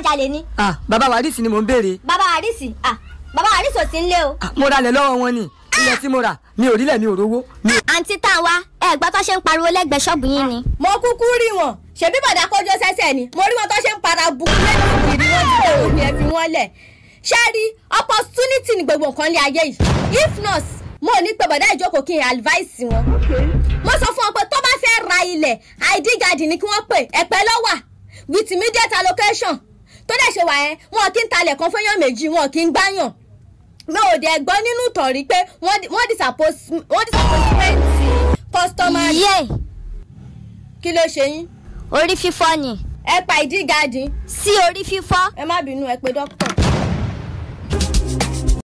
jalè ni ah bàbá wàdísì ni mò ń béèrè bàbá àrísì ah bàbá àrísì ò sí nílé o. Ah, mo ralẹ̀ lọ́wọ́ wọn ni ilẹ̀ tí mo rà mi ò rílẹ̀ mi ò rówó mi ò. àǹtí tá a wá ẹ gbọ́ tó ṣe ń pariwo lẹ́gbẹ̀ẹ́ ṣọ́ọ̀bù yín ni. mo kúkú rí wọn ṣebí bàdá kọjọ sẹsẹ ni mo rí wọn tó ṣe ń para bu lẹ́nu ìrì wọn ti dẹ̀wò ni ẹ fi wọ́n lẹ̀ ṣé rí opportunity ni gbogbo nǹkan lé ayé yìí if not mo ní pé bàdá ìjókòó kí n advice wọn mo sọ fún wọn pé tó bá fẹ́ ra ilẹ̀ id guard ni kí wọ́n pè ẹ̀pẹ́ lọ́wà with immediate allocation tó dẹ̀ ṣe wà yẹn wọn kì í talẹ̀ kan fẹ́yàn méjì wọn kì í gbáyàn mi ò dẹ̀ gbọ́ nínú ìtọ̀rí pé wọ́n di- wọ́n disappose wọ́n disappointment customer yé kí ló ṣe yín orí fífọ́ ni ẹ pa ìdí gadi sí orí fífọ́ ẹ má bínú ẹ pé dókítà.